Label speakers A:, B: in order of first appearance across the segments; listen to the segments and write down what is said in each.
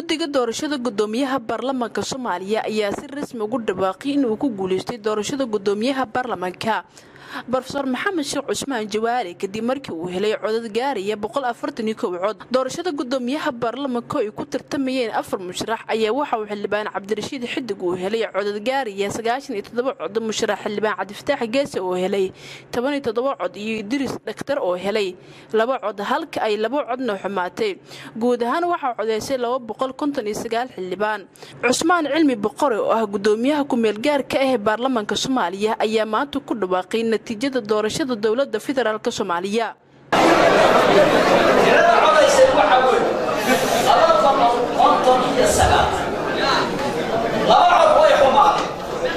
A: guddiga doorashada gudoomiyaha baarlamaanka soomaaliya ayaa si rasmi ugu dhawaaqay inuu ku guuleystay doorashada gudoomiyaha baarlamaanka rofeor maxamed sheekh cusmaan jawaari kadib markii uu helay codad gaaraya cod doorashada gudoomiyaha baarlamaanka ay ku tartamayeen afar musharax ayaa waxa uu xildhibaan cabdirashiid xidig uu helay codad gaaraya cod musharax xildhibaan cabdifataax geese oo helay cod iyo idriis dhaktar oo helay laba cod halka ay laba codna xumaatay guud ahaan waxaa codeysay xildhibaan cusmaan cilmi boqore oo ah gudoomiyaha ku-meelgaarka ah ee baarlamaanka soomaaliya ayaa maanta ku dhawaaqay natiijada doorashada dowlada federaalk soomaaliya
B: tirada codaysay waxaa weeye laba boqol konton iyo sagaal laba cod way xumaadeen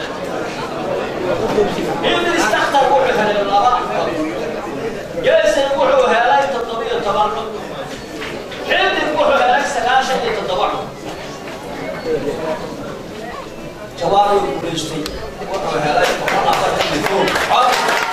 B: idris dakhtar wuxuu helay laba cod geesan wuxuu helay toddobiyo toban cod xidig wuxuu helay sagaashan iyo toddoba cod jawaari guulaystay wuxuu helay boqol afartan iyo kow cod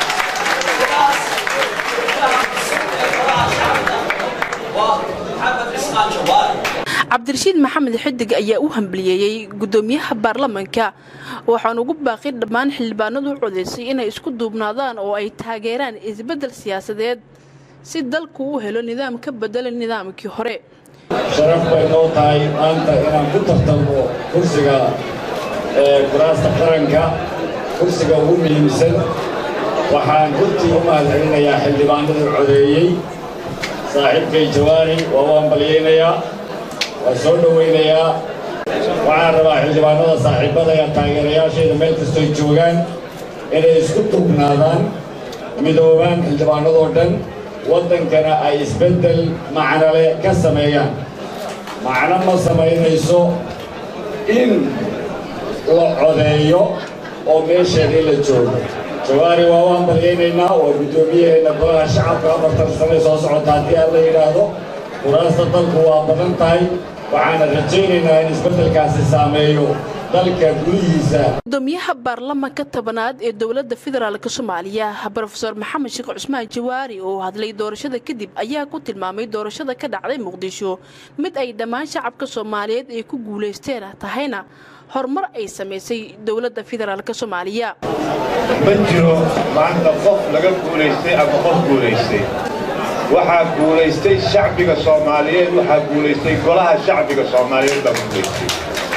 A: cabdirashiid maxamed xidig ayaa u hambaliyeeyey gudoomiyaha baarlamaanka waxaan ugu baaqay dhammaan xildhibaanadu u codeysay inay isku duubnaadaan oo ay taageeraan isbeddel siyaasadeed si dalku u helo nidaam ka bedela nidaamkii hore
C: sharaf bay noo tahay maanta inaan ku tartalmo kursiga kuraasta qaranka kursiga ugu muhiimsan waxaan runtii u mahadcelinayaa xildhibaanada codeeyey saaxiibkay jawaari waa u hambalyaynayaa waa soo dhowaynayaa waxaan rabaa xildhibaanada saaxiibbada ee taageerayaashayda meel kastoy joogaan inay isku tugnaadaan midoobaan xildhibaanadoo dhan waddankana ay isbeddel macnole ka sameeyaan macno ma samaynayso in la codeeyo oo meesheedii la joogo jawaari waa u hambalyaynaynaa waa guddoomiyaheenna golaha shacabka afartan sane soo socota haddii aan la yidhaahdo kuraasta dalku waa badan tahay waxaana rajaynaynaa in isbeddelkaasi saameeyo dalka gudihiisa
A: gudoomiyaha baarlamaanka tobanaad ee dowladda federaalk soomaaliya rofeor maxamed sheekh cusmaan jawaari oo hadlay doorashada kadib ayaa ku tilmaamay doorashada ka dhacday muqdisho mid ay dhammaan shacabka soomaaliyeed ay ku guulaysteen tahayna horumar ay samaysay dowladda federaalk soomaaliya
D: ma jiro maanta qof laga guulaystay ama qof guulaystay waxaa guulaystay shacbiga soomaaliyeed waxaa guulaystay golaha shacbiga soomaaliyeed baa guulaystay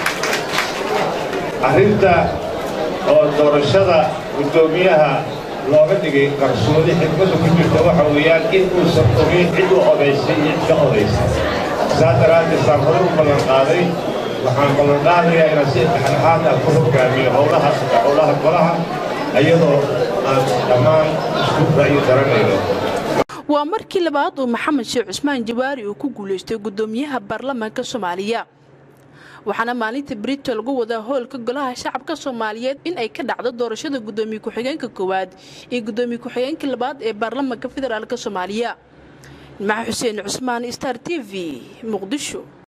D: arrinta oo doorashada guddoomiyaha looga dhigay qarsoodi xikmadda ku jirta waxa weeyaan in uusan ogeyn cid u odaysay iyo cid ka odaysay saa daraaddeed saan hore u ballan qaaday waxaan ballan qaadayaa inaan si dhexdhexaad ah ku hoggaamiyo howlaha howlaha golaha iyadoo aan dhammaan isku ra'yi daranayno
A: waa markii labaad uu maxamed sheekh cusmaan jawaari uu ku guulaystay gudoomiyaha baarlamaanka soomaaliya waxaana maalinta brito lagu wadaa hoolka golaha shacabka soomaaliyeed in ay ka dhacdo doorashada gudoomiye ku-xigeenka koowaad iyo gudoomiye ku-xigeenka labaad ee baarlamaanka federaalk soomaaliya maxa xuseen cusmaan star t v muqdisho